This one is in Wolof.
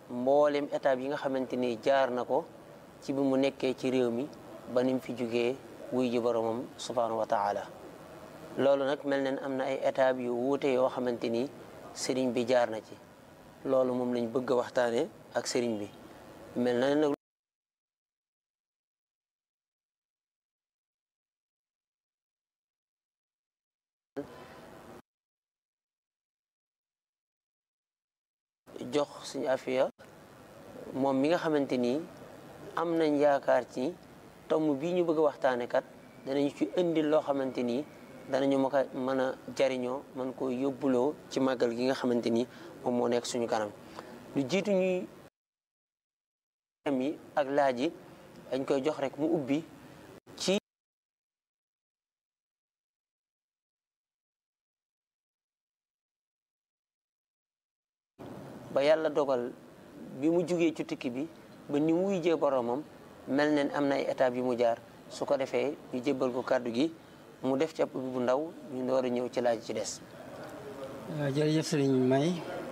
mboolem étape yi nga xamante ni jaar na ko ci bi mu nekkee ci réew mi ba ni mu fi jugee wuy ji boromam subhaanahu wa taala loolu nag mel neen am na ay étape yu wuute yoo xamante ni sëriñ bi jaar na ci loolu moom lañ bëgg a waxtaane ak sëriñ bi mel na nag jox suñu afiya moom mi nga xamante ni am nañ yaakaar ci tomb bii ñu bëgg a waxtaane kat danañu ci indil loo xamante ni danañu ma ko mën a jariñoo man ko yóbbuloo ci màggal gi nga xamante ni moom moo nekk suñu kanam lu jiitu ñuy yi ak laaj yi dañ koy jox rek mu ubbi ci ba yàlla dogal bi mu jugee ci tukki bi ba ni mu wujjee boromam mel neen am na ay étapes yu mu jaar su ko defee ñu jébbal ko kàddu gi mu def ci ab ubbi bu ndaw ñu door a ñëw ci laaj ci des jërëjëf sëriñ May